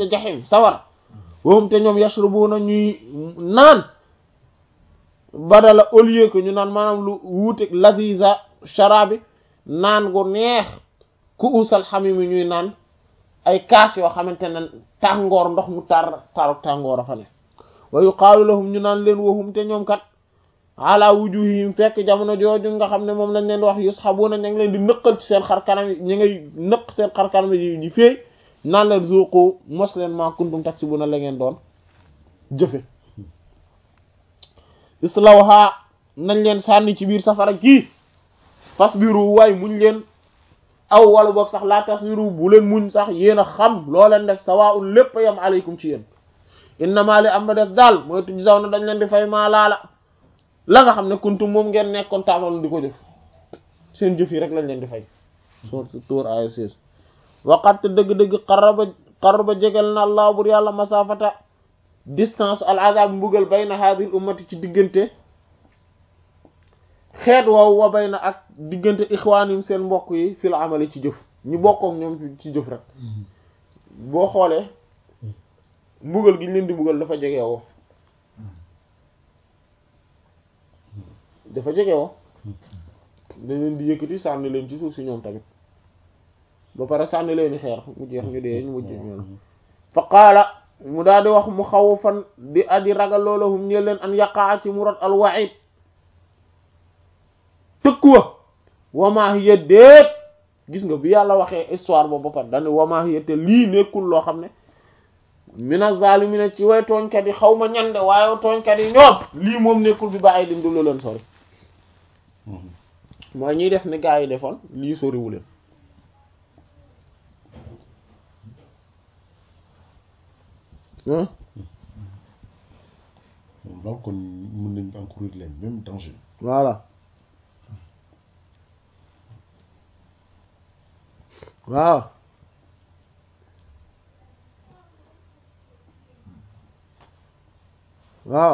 ca jaxim sawar wahum te ñoom yashrubuna ñuy naan badala au lieu que ñu naan maanaam lu wuute laziza sharabi naan gu neex ku usal xamimi ñuy naan ay kaas yoo xamante ne tàngoor ndox mu tar taru tàngoor a fa ne wa yuqaalu lahum ñu naan leen wahum te ñoom kat ala wujuhihim fekk jamono jooju nga xam ne moom lañ leen di wax yushabuna ña ngi leen di nëqal ci seen xar kanam yi ñi ngay nëq seen xar kanam yi di feey naan leen zuqu mos leen ma kuntum taksibuna la ngeen doon jëfe islawha nañ leen sànni ci biir safara kii fasbiru waay muñ leen aw wala boog sax laa tasbiru bu leen muñ sax yéen a xam loo leen def sawaa'un lépp yam aleykum ci yéen innama li am ba def daal mooy tuj saw na dañ leen di fay maa laala la nga xam ne kuntum moom ngeen nekkoon taamal di ko jëf seen jëf yi rek lañ leen di fay sourate Tur aya 16 waqat dëgg-dëgg qaraba qaraba jegal na allah bur yàlla masafata distance al azab mbugal bayna hadhihi al ummati ci diggante xeet woowu wa bayna ak diggante ixwaanim seen mbokk yi fil amali ci jëf ñu bokkook ñoom ci jëf rek boo xoolee mbugal gi ñu leen di mbugal dafa jege woo dafa jege woo dañ leen di yëkkati sànni leen ci suuf si ñoom tamit ba pare sànni leen xeer mu jeex ñu dee ñu mujj ñoom fa qaala mu daal di wax mu xaw fan di aji ragal loolahum ñe leen an yaqaa ci mu rot al wa'id tëkkuwa wamaa hiya déet gis nga bi yàlla waxee histoire boobu ba pare dane wamaa hiya te lii nekkul loo xam ne mina zalimina ci way tooñkat yi xaw ma ñande waaye tooñkat yi ñoom lii moom nekkul bi bàyyi dim du lu leen sori mooy ñuy def ni gaa yi defoon lii soriwu leen donc kon mën nañ encourir leen même danger voilà waaw waaw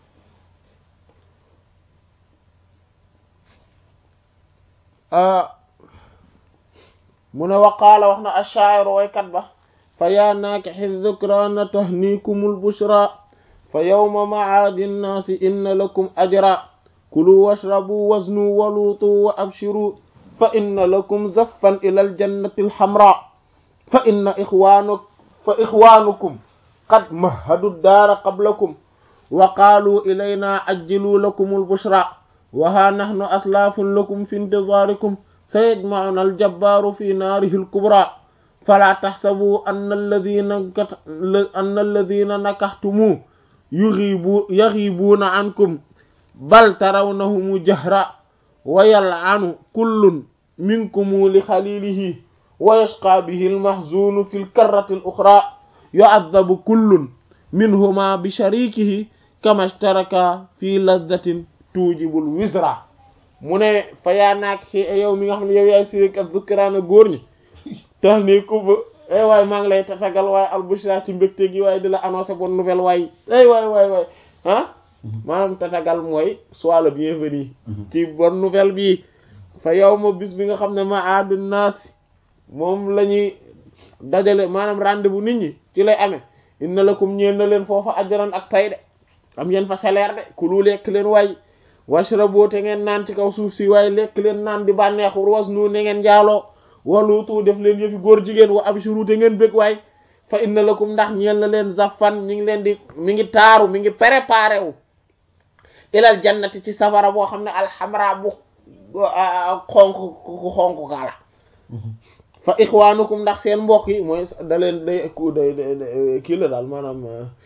mu ne waqaala wax na ashaa'iru waykat ba fa yaa naakixi dhukraana tahniikumul bushra fa yawma ma'aadi nnaasi inna lakum ajra kulu washrabu waznu waluutu wa abshiru fa inna lakum zaffan ila aljannati alhamra fa inna ixwaanuk fa ixwaanukum qad mahhadu daara qablakum wa qaaluu ilayna ajjiluu lakum albushra wa haa nahnu aslaafun lakum fi intizaarikum sayajma'una aljabbaaru fi naarihi alkubra falaa taxsabuu anna alladhiina anna alladhiina nakaxtumuu yuxiibu yaxiibuuna ankum bal tarawnahumu jahra wa yal'anu kullun minkumu li xalilihi wa yashqa bihi almahzunu fi lkarrati aluxra yu'adhabu kullun minhuma bi sharikihi kama ishtaraka fi ladhatin tuujibul wisra mu ne fa yaa naak ci yow mi nga xam ne yow yaay sirik ak dukkiraana góor ñi tax ni ku ba ay waay maa ngi lay tatagal waaye albushra ci mbégte gi waaye di la annoncer bonne nouvelle waay ay waay waay waay ah maanaam tatagal mooy sois le bienvenu ci bonne nouvelle bi fa yow ma bis bi nga xam ne ma aadu naas moom la ñuy dajale maanaam rendez-vous nit ñi ci lay amee inna lakum ñeen na leen foofa ajran ak pay de am ngeen fa salaire de ku lu lekk leen waay washrabu te ngeen naan ci kaw suuf si waaye lekk leen naan di bànneexu wasnu ne ngeen njaaloo waluutu def leen yëfi góor jigéen wa abshuru te ngeen bëgg waay fa inna lakum ndax ñeel na leen zafan ñi ngi leen di mi ngi taaru mi ngi préparé wu ilal jannati ci safara boo xam ne alxamra bu xonk ku xonk kala fa ixwaanukum ndax seen mbokk yi mooy da leen day day kii la daal maanaam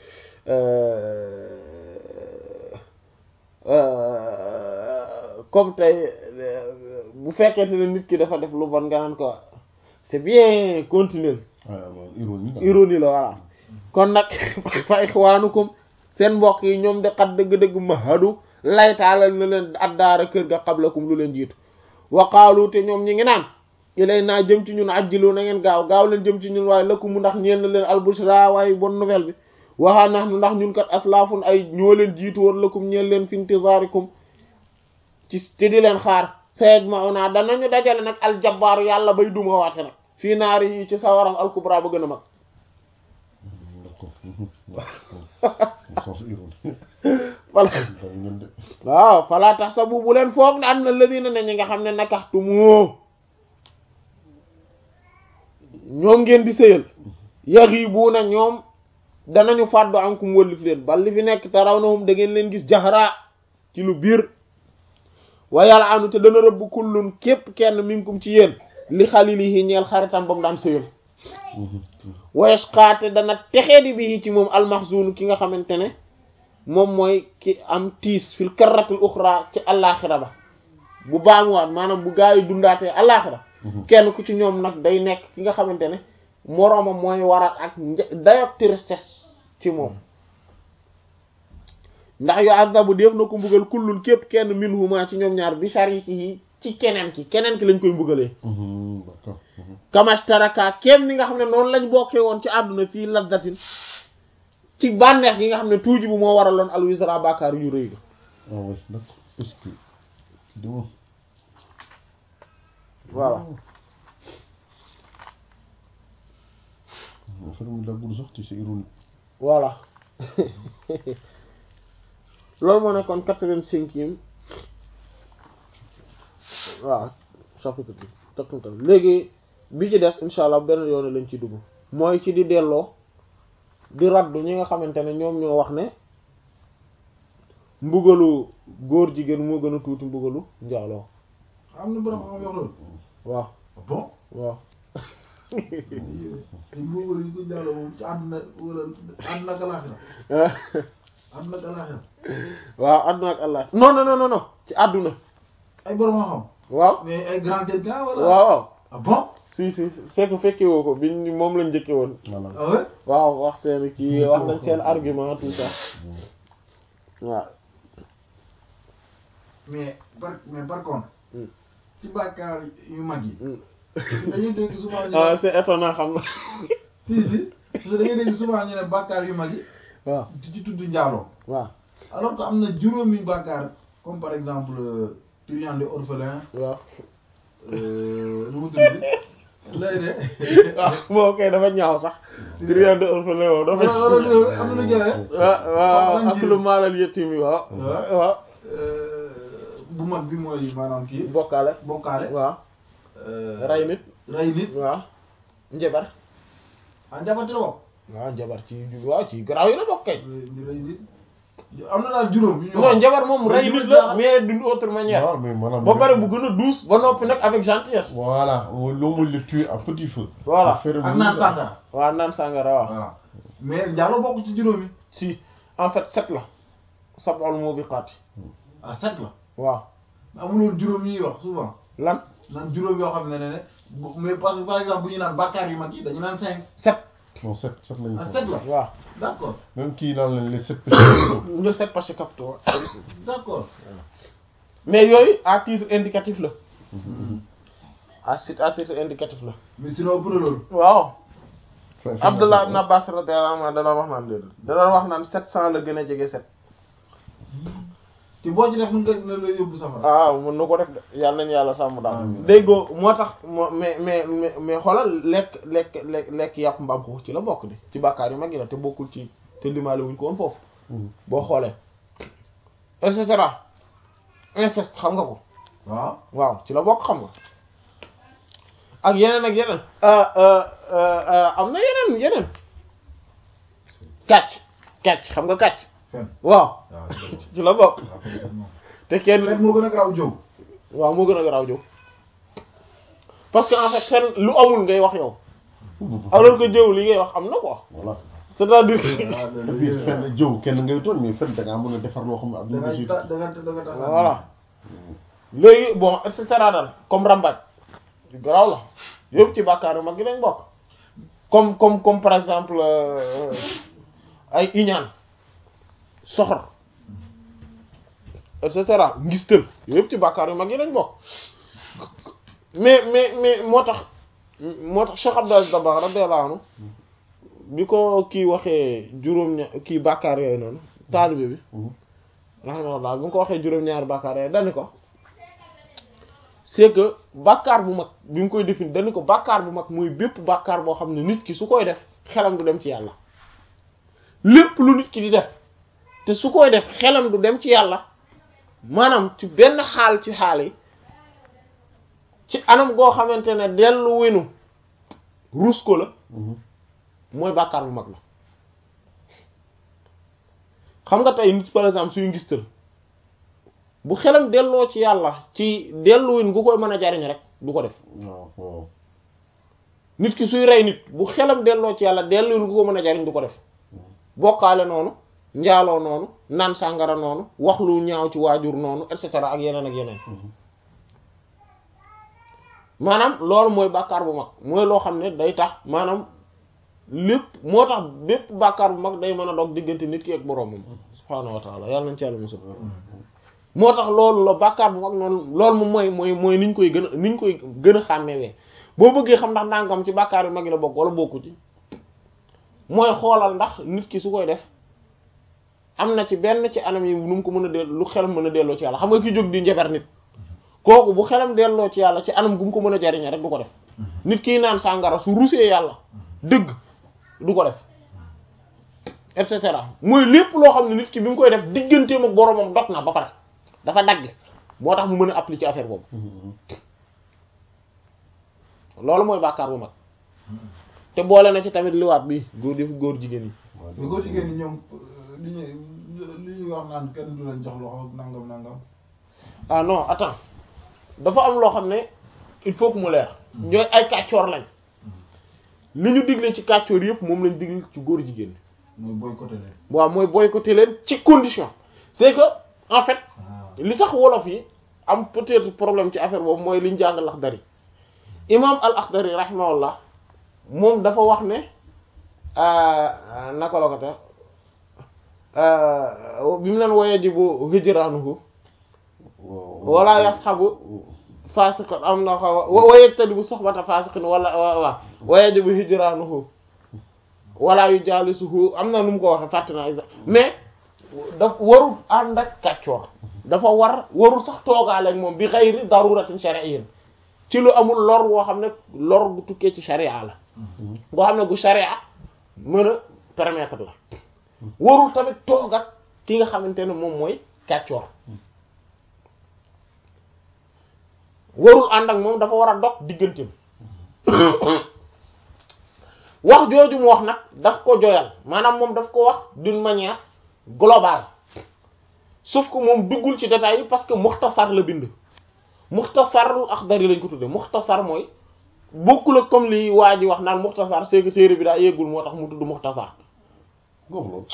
comme tey bu fekkente ne nit ki dafa def lu bon nga naan ko c'est bien continuer ironie ironie la voilà kon nag fa ixwaanukum seen mbokk yi ñoom de xat dëgg-dëgg mahadu laytaalal na leen addaara kër ga qablakum lu leen jiitu waqaalu te ñoom ñi ngi naan ilay naa jëm ci ñun ajjilu na ngeen gaaw gaaw leen jëm ci ñun waaye lëkku mu ndax ñeen na leen albushra waaye bonne nouvelle bi waxaa nax nu ndax ñun kat aslaafun ay ñoo leen jiitu woon lëkkum ñeen leen fi intizaarikum ci ci di leen xaar sayeg ma ona danañu dajale nag aljabbaaru yàlla bay duma waate nag fii naari yi ci sawaram alkubra ba gën a mag sens ironie voilà dañ ngeen de waaw falaa tax sa bu bu leen foog ne am na ladina ne ñi nga xam ne nakaxtu moo ñoom ngeen di sëyal yaxi bu na ñoom danañu fàddu ankum wëllif leen bal li fi nekk te raw na hum da ngeen leen gis jaxaraa ci lu biir wa yàlla anu te dana rëbb kullun képp kenn minkum ci yéen li xalilihi ñeel xaritam ba mu daan sëyal wayes xaate dana texee di bi ci moom almaxzunu ki nga xamante ne moom mooy ki am tiis fil karratul uxra ci allaaxira ba bu baamuwaat maanaam bu gaa yi dundaatee allaaxira kenn ku ci ñoom nag day nekk ki nga xamante ne moroomam mooy waral ak dayok tristesse ci moom ndax yu azabu def na ko mbugal kullun képp kenn minhuma ci ñoom ñaar bi shariki ci keneen ki keneen ki lañ koy mbugalee d'accord kamashtaraka kenn ni nga xam ne noonu lañ bokkee woon ci àdduna fii lazzatin ci bànneex gi nga xam ne tuuji bu moo waraloon alwisra bàkkaar yu rëy ga ah oui d'accord est-ce que di moom voilà affaire mi la gudd sax ci c'est ironie voilà loolu moo nekkoon quatre-vingt-cinquième waaw chapitre bi takkuntal léegi bi ci des insha allah benn yoon lañ ci dugg mooy ci di delloo di raddu ñi nga xamante ne ñoom ñoo wax ne mbugalu góor jigéen moo gën a tuuti mbugalu njaaloo am na borom xam wax loolu waaw bon waaw mbugal yi ko jàll moom ci àdduna wala àdduna ak alaaxira àdduna ak alaaxira waaw àdduna ak allah non non non non non ci àdduna ay borom xam waaw mais ay grand quelqu'un wala waaw waaw ah bon si si c'est que fekke woo ko biñ moom lañ njëkke woon voilà ah ouais waaw wax seen kii wax nañ seen argument tout ça waaw mais par mais par contre Hmm. ci bàkkaar yu mag yi Hmm. dañuy dégg souvent ñu ah ne c'est étonnant xam nga si si parce que dañuy dégg souvent ñu ne bàkkaar yu mag yi waaw di ci tudd njaaloo waaw alors que am na juróomi bàkkaar comme par exemple euh, truand orphelin waaw euh, nu mu tudd lay de waaw moo koy dafa ñaaw sax trian de orphelin woo dafa wala wala loolu am na lu jëlee waaw waaw ak lu maalal yettim yi waaw waaw. waaw bu mag bi mooy maanaam kii bokkaale bokkaale waaw euh, ray nit ray nit waaw njabar ah njabati la bokk waaw njabar ci waaw ci garaaw yi la bokk kay ray ray nit am na daal juróom yu ñu non njabar moom Mais ray juróom nit la jaaxal. mais d'une autre manière waaw mais maanaam ba pare bu gën a douce ba noppi nag avec gentillesse voilà l'homme le tue à petit feu Voilà. Faire ak brûler- naan sàngara waaw naan sàngara waaw voilà mais njaalo bokk ci juróomi si en fait sept la sab'ul mubiqaat ah sept la waaw amuloon juróom yi ñuy wax souvent lan naan juróom yoo xam ne ne ne bu- mais parce que par exemple bu ñu naan bàkkaar yu mag yi dañu naan cinq sept non sept sept lañu ah ko sept la waaw d'accord même kii naan leen les sept péchés capitaux. ñu sept parce que capitaux d'accord mais yooyu à titre indicatif la à titre à titre indicatif la mais sinon ëpp na loolu waaw Fin- fin Abdullah ibn d'affaire. Abbas radiyallahu anhu da doon wax naan déedéet da doon wax naan sept cent la gën a jege sept te boo ci def mën nga na la yóbbu safara ah mën na ko def de yàlla nañu yàlla sàmm daal Amiin. déggoo moo tax moo mais mais mais mais xoolal lekk lekk lekk lekk yàpp mbaam xuux ci la bokk di ci bàkkaar yu mag yi la te bokkul ci te limaale wuñ ko woon foofu Mhm. boo xoolee et cetera inceste xam nga ko waaw waaw ci la bokk xam nga ak yeneen ak yeneen ah, ah, ah, ah, am na yeneen yeneen kàcc kàcc xam nga kàcc fen waaw waaw ci la bokk waaw fen moom te kenn fen moo gën a garaaw jóg waaw moo gën a garaaw jóg parce que en fait fen lu amul ngay wax yow alors que jëw li ngay wax am na quoi voilà c'est-à-dire et puis fenn jëw kenn ngay tooñ mais fenn da ngaa mën a defar loo xam ne da adduna nga bi ta da nga da nga tax voilà léegi bon et cetera daal comme rambaaj yu garaaw la yëpp ci bàkkaar yu mag gi lañ bokk comme comme comme par exemple euh, ay iñaan soxor et cetera ngistal yëpp ci bàkkaar yu mag yi lañ bokk mais mais mais moo tax moo tax Cheikh Abdou Aziz Dabakh radiyallahu anhu bi ko kii waxee juróom ña kii bàkkaar yooyu noonu taalibe bi rahimahullah bi nga ko waxee juróom-ñaari bàkkaar yooyu dani ko c'est que bàkkaar bu mag bi mu koy définir dani ko bàkkaar bu mag mooy bépp bàkkaar boo xam ne nit ki su koy def xelam du dem ci yàlla lépp lu nit ki di def te su koy def xelam du dem ci yàlla maanaam ci benn xaal ci xaal yi ci anam goo xamante ne dellu wenu rus ko la mooy bàkkaar bu mag la xam nga tey nit par exemple suy ngistal bu xelam delloo ci yàlla ci delluwin gu koy mën a jariñ rek du ko def waaw waaw nit ki suy rey nit bu xelam delloo ci yàlla delluwin gu ko mën a jariñ du ko def bokkaale noonu njaaloo noonu naan sàngara noonu wax lu ñaaw ci waajur noonu et cetera ak yeneen ak yeneen maanaam loolu mooy bàkkaar bu mag mooy loo xam ne day tax maanaam lépp moo tax bépp bàkkaar bu mag day mën a dog diggante nit ki ak boroomam subhaanahu wa taala yàlla nañ ci yàlla musul moo tax loolu la bàkkaar bu mag noonu loolu moom mooy mooy mooy niñ koy gën a niñ koy gën a xàmmewee boo bëggee xam ndax nangam ci bàkkaar yu mag yi la bokk wala bokku ci mooy xoolal ndax nit ki su koy def am na ci benn ci anam yi nu mu ko mën a dell lu xelam mën a delloo ci yàlla xam nga ki jóg di njabar nit kooku bu xelam delloo ci yàlla ci anam gu mu ko mën a jariñe rek du ko def nit kiy naan sàngara su rusee yàlla dëgg du ko def et cetera mooy lépp loo xam ne nit ki bi mu koy def digganteem ak boromam dog na ba pare dafa dagg moo tax mu mën a appliquer affaire boobu loolu mooy bàkkaar bu mag te boole na ci tamit liwaat bi góor def góor jigéen yi mais góor jigéen ñi ñoom li ñuy li ñuy wax naan kenn du leen jox loxo nangam nangam. ah non attends dafa am loo xam ne il faut que mu leer ñooy ay kàccoor lañ li ñu digle ci kàccoor yëpp moom lañ digle ci góor jigéen ñi mooy boycotté leen. waaw mooy boycotter leen ci condition c'est que en fait ah li tax wolof yi am peut-être problème ci affaire boobu mooy liñ jàng Laxdari imam al Akhdari rahimahullah moom dafa wax ne naka la ko te bi mu leen woyee ji bu hijraanuhu wala yasxabu fasiqan am na xaw wa wayettadi bu soxbata fasiqin wala waaw waye ji bu hijraanuhu wala yu jaalisuhu am na nu mu ko waxe fàtte naa mais daf warul ànd ak kàccoor dafa war warul sax toogaale ak moom bi xayri daruratin shar'iyyin ci lu amul lor woo xam ne lor gu tukkee ci sharia la boo xam ne gu sharia mën a permettre la warul tamit toog ak ki nga xamante ne moom mooy kàccoor warul ànd ak moom dafa war a dog digganteem wax jooju mu wax nag daf ko joyal maanaam moom daf ko wax d'une manière globale sauf que moom duggul ci détails yi parce que muxtasar la bind muxtasarul Axdari lañ ko tudde muxtasar mooy bokkul ak comme li waa ji wax naan muxtasar c'est que téere bi daa yeggul moo tax mu tudd muxtasar loolu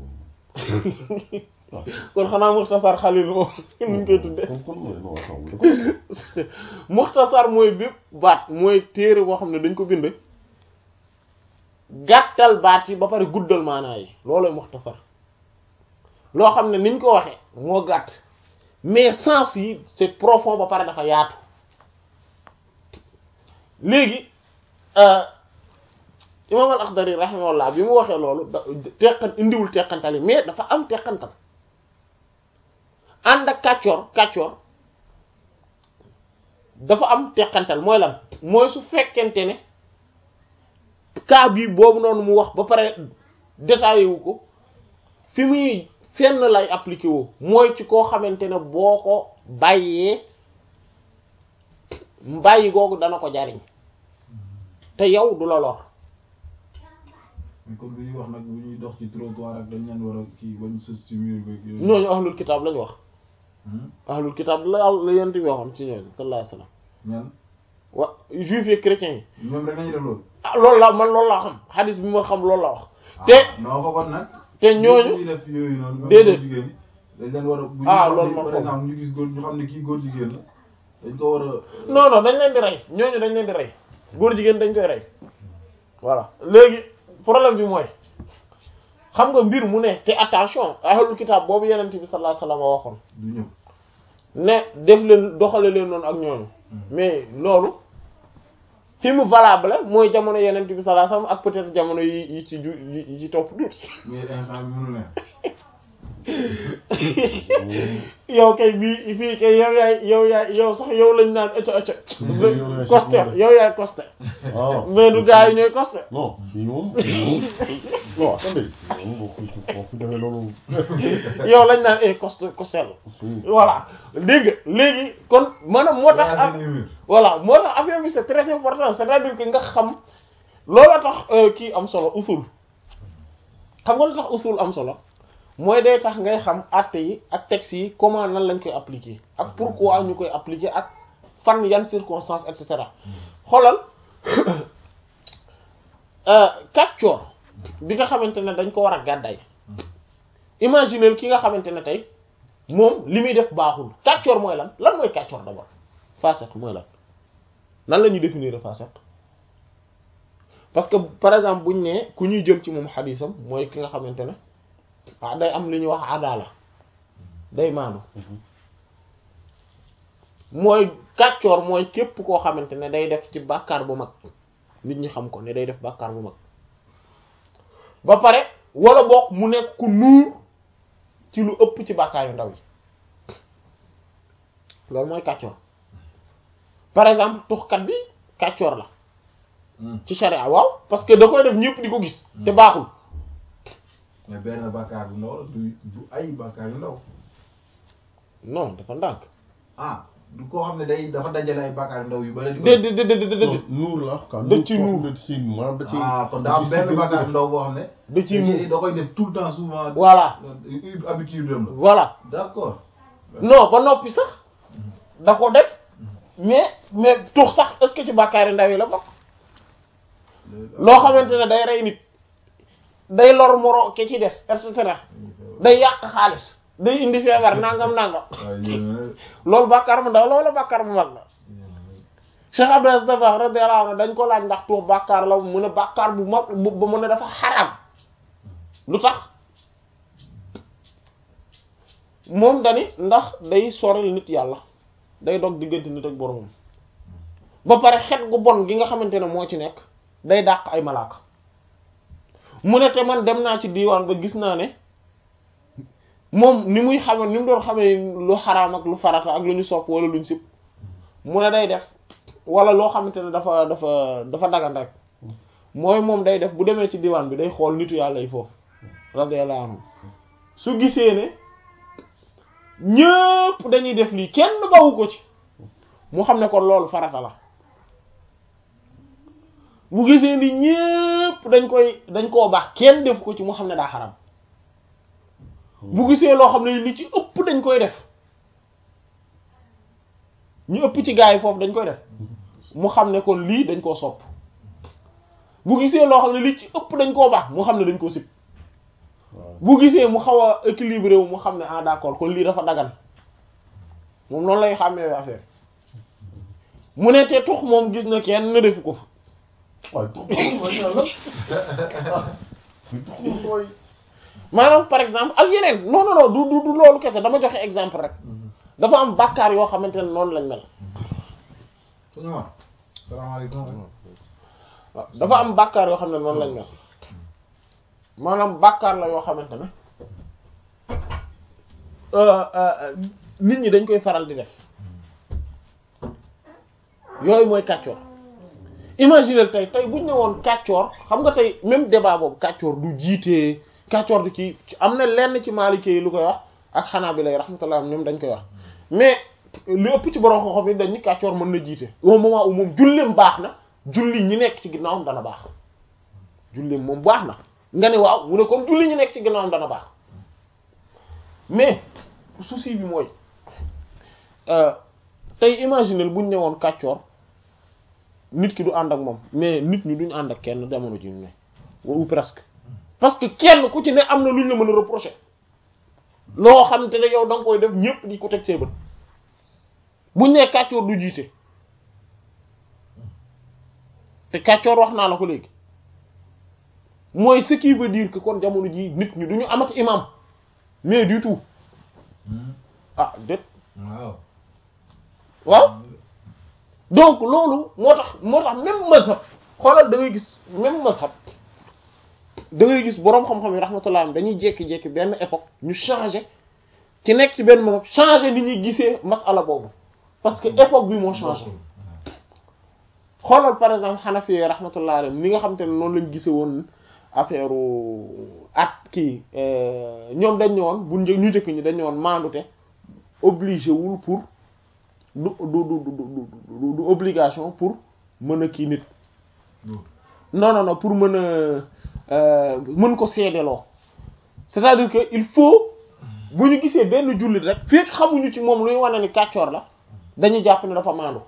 kon xanaa muxtasar xalil moom nuñ koy tudde kon kon mooy non xaw muxtasar mooy bépp baat mooy téere boo xam ne dañ ko bind gàttal baat yi ba pare guddal maanaa yi loolooy muxtasar loo xam ne niñ ko waxee moo gàtt mais sens yi c'est profond ba pare dafa yaatu léegi imam al Akhdari rahimahullah bi mu waxee loolu da teqan indiwul teqantal yi mais dafa am teqantal ànd ak kàccoor kàccoor dafa am teqantal mooy lan mooy su fekkente ne cas bi boobu noonu mu wax ba pare détaillé wu ko fi muy fenn lay appliqué woo mooy ci koo xamante ne boo ko bàyyee bàyyi googu dana ko jariñ te yow du la lor mais comme li ñuy wax nag bu ñuy dox ci trottoir ak dañ leen war a kii bañ sës ci mur beeg yooyu. ñooñu ahlul kitaab lañu wax Hmm? ahlul kitaab la la yent bi waxoon ci ñooñu sallallahu alayhi wasallam ñan wa juif yi chrétiens yi ñoom rek nañu def loolu. ah loolu la man loolu laa xam xadis bi ma xam loolu la wax te ah non ko kon nag. te ñooñu ñuy def yooyu noonu. même Déedéet. góor jigéen dañ leen war a. bu ñu Ah, xam loolu ne, man par ko- exemple ñu gis góor ñu xam ne kii góor jigéen la dañ ko war a. non non dañ leen di rey ñooñu dañ leen di rey góor jigéen dañ koy rey voilà léegi problème bi mooy xam nga mbir mu ne te attention ahlul kitaab boobu yenent bi sallallahu alayhi wasallam waxoon du ñëw. ne def leen doxale leen noonu ak ñooñu mais loolu fi mu valable mooy jamono yenent bi sallallahu alayhi wasallam ak peut-être jamono yi yi ci ju yi ci topp tuuti mais instant bi mënu leen. yow kay bii fii kay yow yaay yow yaay yow sax yow lañ naan ëcc ëcc Yow yaay costé chef yow yaay costé waaw mais du gars yi ñooy costé non fii moom non attendez moom boo fi boo fi defee loolu yow lañ naan eh costé costé la si voilà dégg nga léegi kon maanaam moo tax Yaa seen émir. voilà moo tax affaire bi c'est très important c'est-à-dire que nga xam looloo tax euh, kii am solo usul xam nga lu tax usul am solo mooy day tax ngay xam àtte yi ak textes yi comment nan lañ koy appliquer ak pourquoi ñu koy appliquer ak fan yan circonstances et cetera xoolal euh, kàccoor bi nga xamante ne dañ ko war a gàdday imaginer ki nga xamante ne tey moom li muy def baaxul kàccoor mooy lan lan mooy kàccoor d'abord fasiq mooy lan nan la ñuy définir fasiq parce que par exemple buñ ne ku ñuy jël ci moom xadisam mooy ki nga xamante ne ah day am li ñuy wax adala day maandu mooy kàccoor mooy képp koo xamante ne day def ci bàkkaar bu mag nit ñi xam ko ne day def bàkkaar bu mag ba pare wala boog mu nekk ku nuur ci lu ëpp ci bàkkaar yu ndaw yi loolu mooy kàccoor par exemple tuxkat bi kàccoor la ci sharia waaw parce que da koy def ñëpp di ko gis te baaxul mais benn bàkkaar bu ndaw la du du ay bàkkaar yu ndaw non dafa ndànk ah du koo xam ne day dafa dajale ay bàkkaar yu ndaw yu bari di ko déedéet déedéet déedéet nuur la quoi Da ci nuur. da ci maanaam da ci ah kon daa am benn bàkkaar bu ndaw boo xam ne da ciy nuur da koy def tout le temps souvent voilà Euh, habitude am la voilà d'accord non ba noppi sax da ko def mais mais tux sax est-ce que ci bàkkaari ndaw yi la bokk loo xamante ne day rey nit day lor moro ke ci des et cetera day yàq xaalis day indi feebar nangam nangam waaye yéen loolu bàkkaar mu ndaw la wala bàkkaar mu mag la Cheikh Abdou Aziz Dabakh radiyallahu anhu dañ ko laaj ndax tuux bàkkaar la mu ne bàkkaar bu mag bu ba mu ne dafa xaram lu tax moom dani ndax day soril nit yàlla day dog diggante nit ak boromam ba pare xet gu bon gi nga xamante ne moo ci nekk day dàq ay malaaka mu ne te man dem naa ci diiwaan ba gis naa ne moom ni muy xame ni mu doon xamee lu xaraam ak lu farata ak lu ñu sopp wala lu ñu sib mu ne day def wala loo xamante ne dafa dafa dafa dagan rek mooy moom day def bu demee ci diwaan bi day xool nitu yàlla yi foofu radiyallahu anhu su gisee ne ñëpp dañuy def lii kenn bawu ko ci mu xam ne kon loolu farata la bu gisee ni ñëpp dañ koy dañ koo baax kenn def ko ci mu xam ne daa xaram bu gisee loo xam ne li ci ëpp dañ koy def ñu ëpp ci gaa yi foofu dañ koy def mu xam ne kon lii dañ koo sopp bu gisee loo xam ne li ci ëpp dañ koo baax mu xam ne dañ koo sib bu gisee mu xaw a équilibré wu mu xam ne ah d'accord kon lii dafa dagan moom noonu lay xàmmee affaire mu ne te tux moom gis na kenn defu ko fa waaye tuux mooy yàlla tuux mooy maanaam par exemple ak yeneen non non non du du du loolu kese dama joxe exemple rek dafa am bàkkaar yoo xamante ne noonu lañ mel suñu ma salaamaaleykum waaw dafa am bàkkaar yoo xam ne noonu lañ mel maanaam bàkkaar la yoo xamante ne euh, euh, nit ñi dañ koy faral di def yooyu mooy kàccoor imaginer tey tey buñ ne woon kàccoor xam nga tey même débat boobu kàccoor du jiitee kàccoor du kii am na lenn ci Maliki yi lu koy wax ak xanaa bi lay rahmatullah ñoom dañ koy wax mais li ëpp ci borom xam-xam yi dañ ni kàccoor mën na jiite au moment où moom julleem baax na julli ñi nekk ci ginnaawam dana baax julleem moom baax na nga ne waaw mu ne kon julli ñi nekk ci ginnaawam dana baax mais souci bi mooy tey imaginer buñ ne woon kàccoor nit ki du ànd ak moom mais nit ñi duñ ànd ak kenn jamono ji ñu ne ou presque parce que kenn ku ci ne am na luñ la mën a reprocher loo xam te ne yow da nga koy def ñépp di ko teg see bët buñ ne kàccoor du jiite te kàccoor wax naa la ko léegi mooy ce qui veut dire que kon jamono ji nit ñi duñu amati imam mais du tout ah déet waaw waaw donc loolu moo tax moo tax même mazhab xoolal da ngay gis même mazhab da ngay gis boroom xam-xam yi rahmatullah am dañuy jékki-jékki benn époque ñu changé ci nekk ci benn mazhab changé ni ñuy gisee masala boobu parce que époque bi moo changé xoolal par exemple Hanafi yi rahmatullah alayhim ni nga xam te ne noonu lañ gise woon affaire at kii ñoom dañ ne woon bu një ñu njëkk ñi dañ ne woon maandute obligé wul pour du du du du du obligation pour mën a kii nit non non non pour mën a mën ko seedeloo c'est-à-dire que il faut bu ñu gisee benn jullit rek fekk xamuñu ci moom luy wane ni kàccoor la dañuy jàpp ne dafa maandu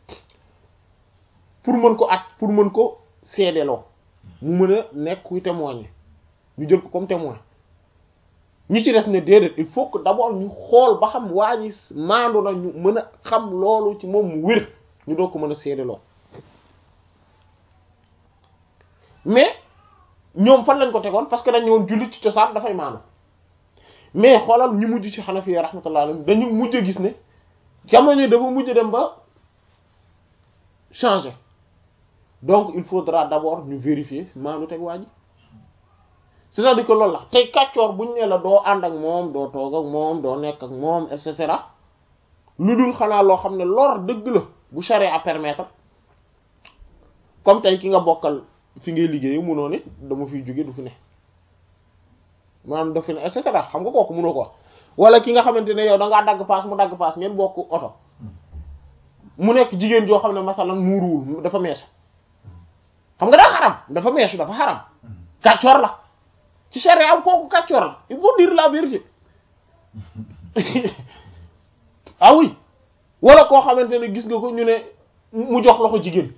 pour mën ko at pour mën ko seedeloo mu mën a nekk kuy témoigner ñu jël ko comme témoin ñi ci des ne déedéet il faut que d'abord ñu xool ba xam waa ji maandu na ñu mën a xam loolu ci moom mu wér ñu doo ko mën a seedeloo mais ñoom fan lañ ko tegoon parce que dañu woon jullit ci cosaan dafay maandu mais xoolal ñu mujj ci Hanafi rahmatullah alayhim dañu mujj a gis ne jamono dafa mujj dem ba changer donc il faudra d'abord ñu vérifier maandu teg waa ji c'est-à-dire que loolu la tey kàccoor buñ ne la doo ànd ak moom doo toog ak moom doo nekk ak moom et cetera lu dul xanaa loo xam ne lor dëgg la bu charia à permettre comme tey ki nga bokkal fi ngay liggéeyu munoo ne dama fiy jóge du fi ne maanaam daf fi ne et cetera xam nga kooku munoo ko wax wala ki nga xamante ne yow da ngaa dagg paas mu dagg paas ngeen bokk oto mu nekk jigéen joo xam ne masalan muuruwul dafa meesu xam nga daa xaram dafa meesu dafa xaram kàccoor la ci charia am kooku kàccoor la il faut dire la vérité ah oui wala koo xamante ne gis nga ko ñu ne mu jox loxo jigéen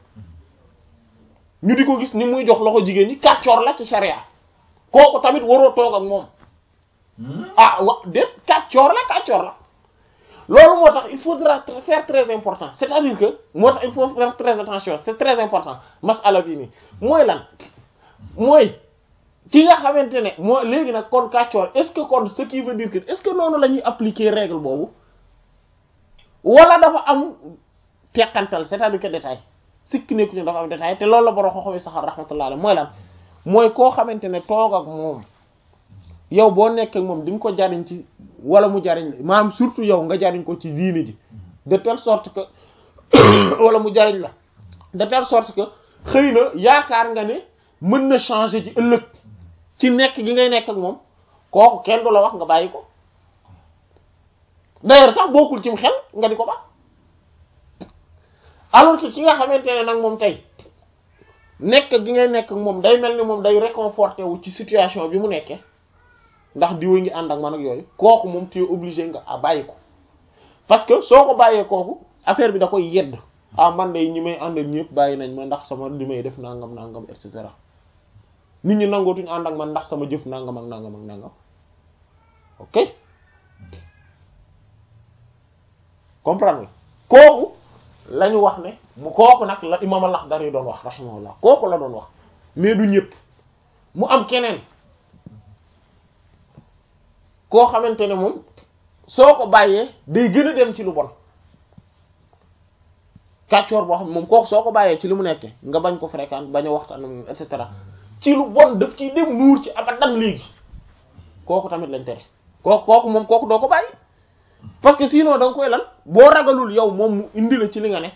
ñu di ko gis ni muy jox loxo jigéen ñi kàccoor la ci charia kooku tamit waroo toog ak moom ah wa déet kàccoor la kàccoor la loolu moo tax il faudra faire très important c'est-à-dire que moo tax il faut faire très attention c'est très important masala bi nii mooy lan mooy ki nga xamante ne moo léegi nag kon kàccoor est-ce que kon ce qui veut dire que est-ce que noonu la ñuy appliquer règle boobu wala dafa am teqantal c'est-à-dire que détail sikki nekku ci dafa am détail te loolu la borom xooxawi saxar rahmatullah alayhi mooy lan mooy koo xamante ne toog ak moom yow boo nekk ak moom di nga ko jariñ ci wala mu jariñ la maanaam surtout yow nga jariñ ko ci diine ji de telle sorte que wala mu jariñ la de telle sorte que xëy na yaakaar nga ne mën na changer ci ëllëg ci nekk gi ngay nekk ak moom kooku kenn du la wax nga bàyyi ko d'ailleurs sax bokkul cim xel nga di ko ba alors que ki nga xamante ne nag moom tey nekk gi ngay nekk ak moom day mel ni moom day réconforté wu ci situation bi mu nekkee ndax diwa ngi ànd ak man ak yooyu kooku moom tu es obligé nga a bàyyi ko parce que soo ko bàyyee kooku affaire bi da koy yedd ah man de ñi may àndal ñëpp bàyyi nañ ma ndax sama li may def nangam nangam et cetera nit ñi nangootuñu ànd ak man ndax sama jëf nangam ak nangam ak nangam ok comprendre kooku la ñu wax ne mu kooku nag la imam al-Akhdari doon wax rahimahullah kooku la doon wax mais du ñëpp mu am keneen koo xamante ne moom soo ko bàyyee day gën a dem ci lu bon kàccoor boo xam ne moom kooku soo ko bàyyee ci li mu nekkee nga bañ ko fréquente bañ a waxtaan moom et cetera ci lu bon daf ciy dem nuur ci abadan léegi kooku tamit lañ tere kooku kooku moom kooku doo ko bàyyi parce que sinon da nga koy lan boo ragalul yow moom mu indi la ci li nga ne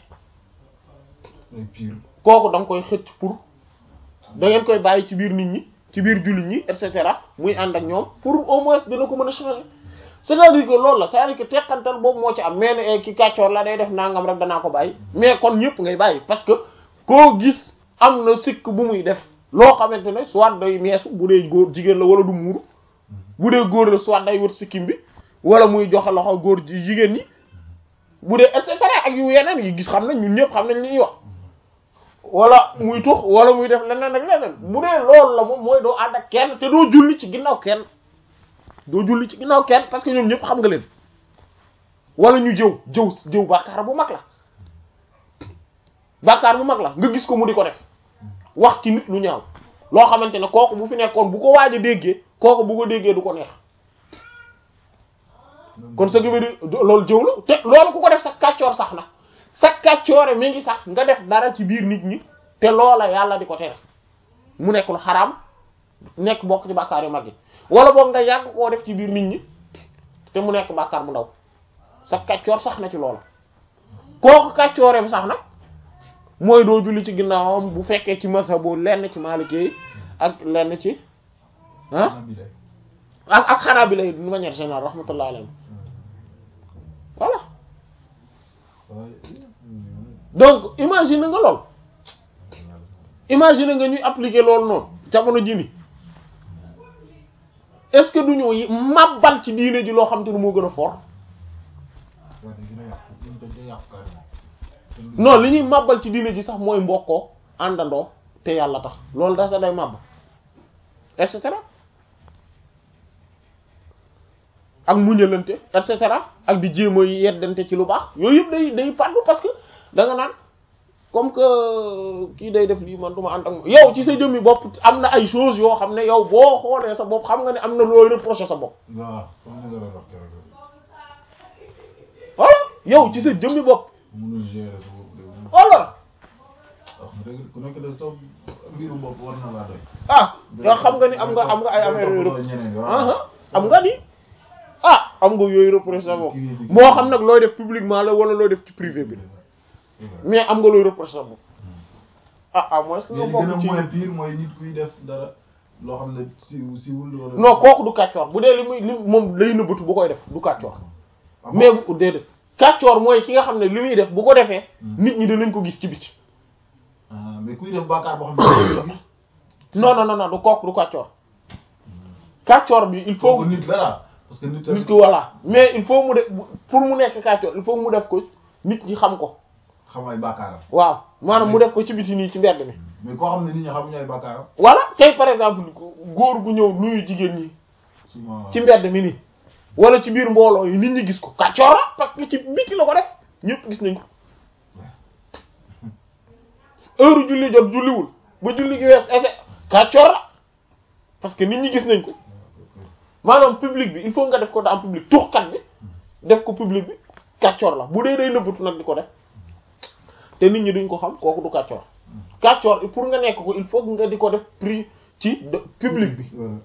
kooku da nga koy xëcc pour da ngeen koy bàyyi ci biir nit ñi ci biir jullit ñi et cetera muy ànd ak ñoom pour au moins dina ko mën a changer c'est-à-dire que loolu la c'est-à-dire que teqantal boobu moo ci am mais ne ki kàccoor la day def nangam rek danaa ko bàyyi mais kon ñëpp ngay bàyyi parce que koo gis am na sikk bu muy def loo xamante ne soit day meesu bu dee góor jigéen la wala du muuru bu dee góor la soit day wër sikkim bi wala muy joxe loxo góor ji jigéen ñi bu dee et cetera ak yu yeneen yi gis xam nañ ñun ñëpp xam nañ li ñuy wax wala muy tux wala muy def leneen ak leneen bu dee loolu la moom mooy doo ànd ak kenn te doo julli ci ginnaaw kenn doo julli ci ginnaaw kenn parce que ñoom ñëpp xam nga leen wala ñu jëw jëw jëw bàkkaar bu mag la bàkkaar bu mag la nga gis ko mu di ko def wax ci nit lu ñaaw loo xamante ne kooku bu fi nekkoon bu ko waaj a déggee kooku bu ko déggee du ko neex kon ce qui veut dire loolu jëw la te loolu ku ko def sa kàccoor sax na sa kàccoore mi ngi sax nga def dara ci biir nit ñi te loola yàlla di ko tere mu nekk lu xaraam nekk bokk ci bàkkaar yu mag yi wala boog nga yàgg koo def ci biir nit ñi te mu nekk bàkkaar bu ndaw sa kàccoor sax na ci loola kooku kàccoore bi sax nag mooy doo julli ci ginnaawam bu fekkee ci mazhabu lenn ci maliki yi ak lenn ci ah ak ak xanaa bi lay d'une manière générale rahmatullah alayhi voilà donc imagine nga lool imagine nga ñuy appliquer loolu noonu jamono ji ni est-ce que du ñu màbbal ci diine ji loo xam te ne moo gën a fort non li ñuy màbbal ci diine ji sax mooy mbokkoo àndandoo te yàlla tax loolu da sa day màbb et cetera ak muñalante et cetera ak di jéem a yeddante ci lu baax yooyu yëpp day day fàddu parce que da nga naan comme que kii day def lii man du ma ànd ak moom yow ci sa jëmmi bopp am na ay choses yoo xam ne yow boo xoolee sa bopp xam nga ne am na looy reprocher sa bopp waaw comme ni nga doon wax keroog. voilà yow ci sa jëmmi bopp mënul gérer sa bopp de. voilà wax dëgg ku nekk de sa mbiru bopp war na laa doy. ah yow xam nga ni am nga am nga ay affaire yooyu toppatoo ñeneen waaw. ah am nga ni ah am nga yooyu reprocher sa bopp moo xam nag looy def publiquement la wala looy def ci privé bi mais am nga looy reprocher sa bopp ah ah mooy est-ce que nga mais li gën a bokk ci moins pire mooy nit kuy def dara loo xam ne siiw siiwul wala. non kooku du kàccoor bu dee li muy li moom lay nëbbatu bu koy def du kàccoor Ah bon? mais bu déedéet kàccoor mooy ki nga xam ne li muy def bu ko defee Hmm. nit ñi dinañ ko gis ci biti ah mais kuy def bàkkaar boo xam ne dañ ko gis. non non non non du kooku du kàccoor kàccoor bi il faut kooku nit la daal parce que nit tamit. nit ki voilà mais il faut mu def pour mu nekk kàccoor il faut mu def ko nit ñi xam ko xam ay bàkkaaram. waaw maanaam mu def ko ci biti nii ci mbedd mi mais koo xam ne nit ñi xamuñu ay bàkkaaram. voilà tey par exemple góor gu ñëw nuyu jigéen ñi souvent. ci mbedd mi nii wala ci biir mbooloo yi nit ñi gis ko kàccoor la parce que ci biti la ko def ñëpp gis nañ ko heure julli jot julliwul ba julli gi wees effet kàccoor la parce que nit ñi gis nañ ko maanaam public bi il faut nga def ko dans public tuxkat bi def ko public bi kàccoor la bu dee day nëbbatu nag di ko def te nit ñi duñ ko xam kooku du kàccoor kàccoor pour nga nekk ko il faut nga di ko def prix ci de- public bi Voilà.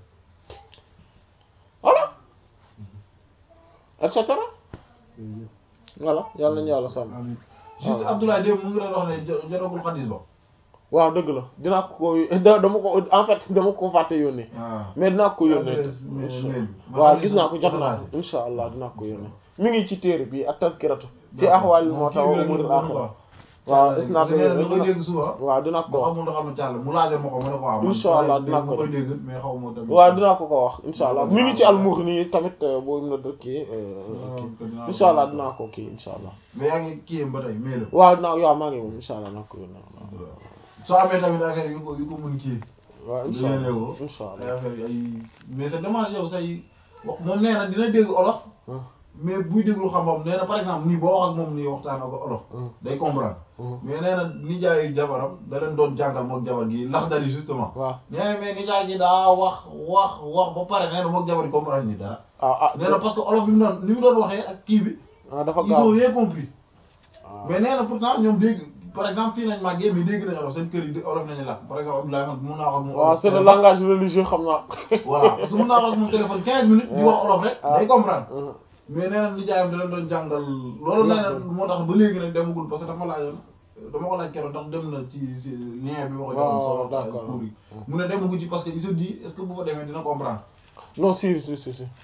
voilà et cetera voilà yàlla nañu yàlla sàmm amiin juste Abdoulaye Deme mu ngi doon wax ne jo- jotagul xadis ba. waaw dëgg la dinaa ko da- dama ko en fait dama ko fàtte yónnee waaw. mais dinaa ko yónnee adresse mail bi. waaw gis naa ko jot naa ko. ko insha allah dinaa ko yónnee mi ngi ci téere bi ak tazkiratu fi ahwalil mawta wa umuril axira waaw gis naa ko da koy dégg souvent. waaw dinaa ko ma wax xamul nga xam ne càll mu laajoon ma ko ma ne ko waaw. man Insha Allah dégg dinaa ma ko koy def. dégg mais xaw ma tamit. waaw dinaa ko ko wax insha allah mi ngi ci al-Mughni tamit euh, boo na dëkk kii dinaa insha allah dinaa ko kii insha allah mais yaa ngi kii ba tey mail la. waaw dinaa waaw maa ngi moom insha allah dinaa ko yónnee soo amee tamit affaire yu ko yu ko mën kii. waaw insha yéene allah ko. insha ay allah affaire ay mais c'est dommage yow say wax moom nee na dina dégg olof. Hum, mais buy déglu xam-xam nee na par exemple nii boo wax ak moom nii waxtaan ak olof. hum, day comprendre. hum. mais nee na nijaayu jabaram da leen doon jàngal mook jabar gi lax dari justement. waaw nee na mais nijaay gi daa wax wax wax ba pare nee na mook jabar gi comprendre ni dara. ah ah nee na parce que olof bi mu doon ni mu doon waxee ak kii bi. ah dafa ils ont gaaw rien compris. ah. mais nee na pourtant ñoom dégg par exemple fii nañ màggee mais dégg nañ olof seen kër yi di- olof nañu làkk par exemple Abdoulaye man mun naa wax ak moom. waaw olof c'est le téléphone. langage religieux xam naa voilà parce que mun naa wax ak moom téléphone 15 minutes. di wax olof rek Ah. day comprendre. Hum. mais nee na nijaayam da leen doon jàngal. loolu nee na moo tax ba léegi nag demagul parce que dafa ma laajoon dama ko laaj keroog ndax dem na ci ci lien bi ma ko joxoon. waaw sa d'accord. cours yi mu ne demagu ci parce que il se dit est-ce que bu fa demee dina comprendre. non si si si si